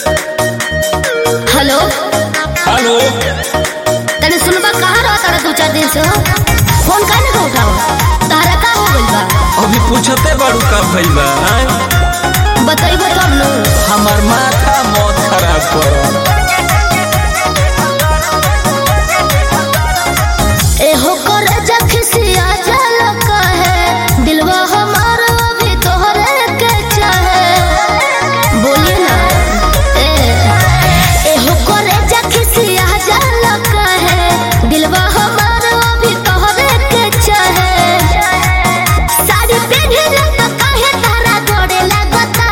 Hello hello तने सुनबा कहाँ रहा तारा दो चार दिन से हो फोन काहे ना उठाओ तारा का हो गइल बा अभी पूछते बारू का भइल बा आय? बताइबो तब न हमार माथा मौत खराब कर एहो कर जखसिया जल कहे दिलवा हमार अभी तोहरे के चाहे बोलिए ना ए एहो कर जखसिया जल कहे दिलवा हमार अभी तोहरे के चाहे साड़ी पहने तो काहे तारा गोड़े लगता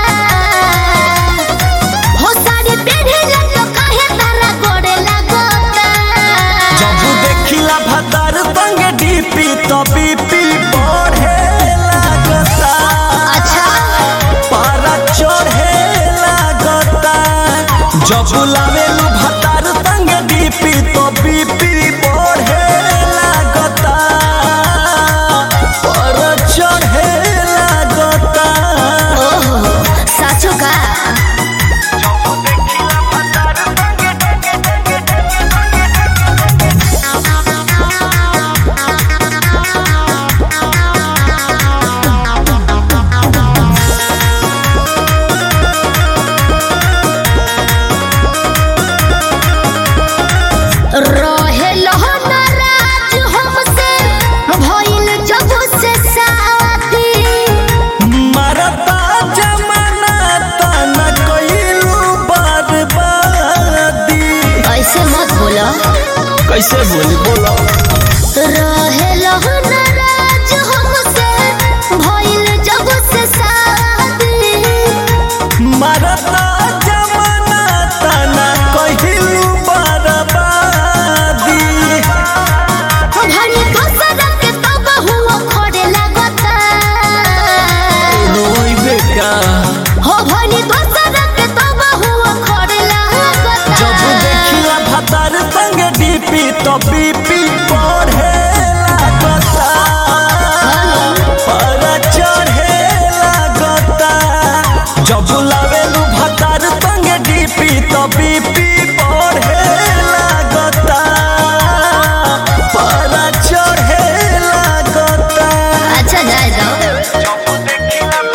हो साड़ी पहने तो काहे तारा गोड़े लगता जब देखिला भतार संग डीपी तो बीपी बढ़े लागता अच्छा पारा चढ़े लागता जब लावेलू भतार संग डीपी तो बीपी बढ़े लागता पारा चढ़े लागता ओहो साचो का रहे नाराज हमसे भइल जब से शादी मरता जमाना तना कइलू बर्बादी ऐसे मत बोलो कैसे बोली बोलो रहे नाराज हमसे भइल जब से शादी मरता जमाना तना कइलू बर्बादी भनी दोसर के तब हुआ खोड़े लगता रोई बेटा हो भनी दोसर के तब हुआ खोड़े लगता जब देखिला भतार संग डीपी तो बीपी बढ़े लागता पर चढ़े लागता जब लावेलू भतार संग डीपी तो बीपी बढ़े लागता पर चढ़े लागता अच्छा जाए जाओ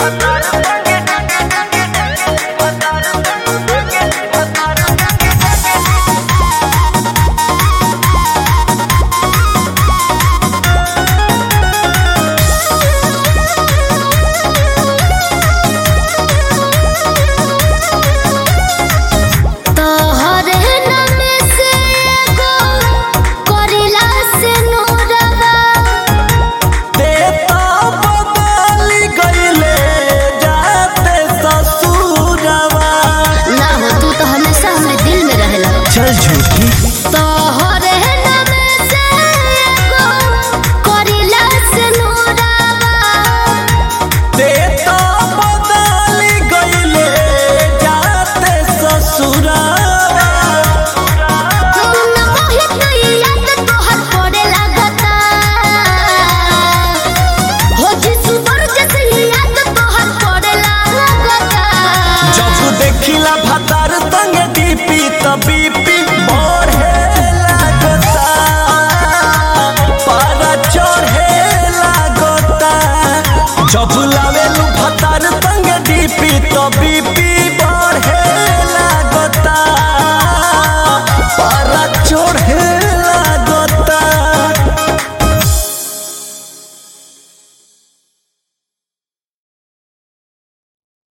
तोहरे नाम से एगो करिला से नूरवा देता बदल गईले जाते ससुरवा ना हो तू तो हमेशा हमरे दिल में रहेला चल झूठी तोहरे नाम से एगो करिला से नूरवा देता बदल गईले जाते ससुरवा तुम मोहित नहीं याद तोहर पड़े लगता हो जिसु पर जैसे याद तोहर पड़े लगता जब देखिला भतार संग डीपी तबी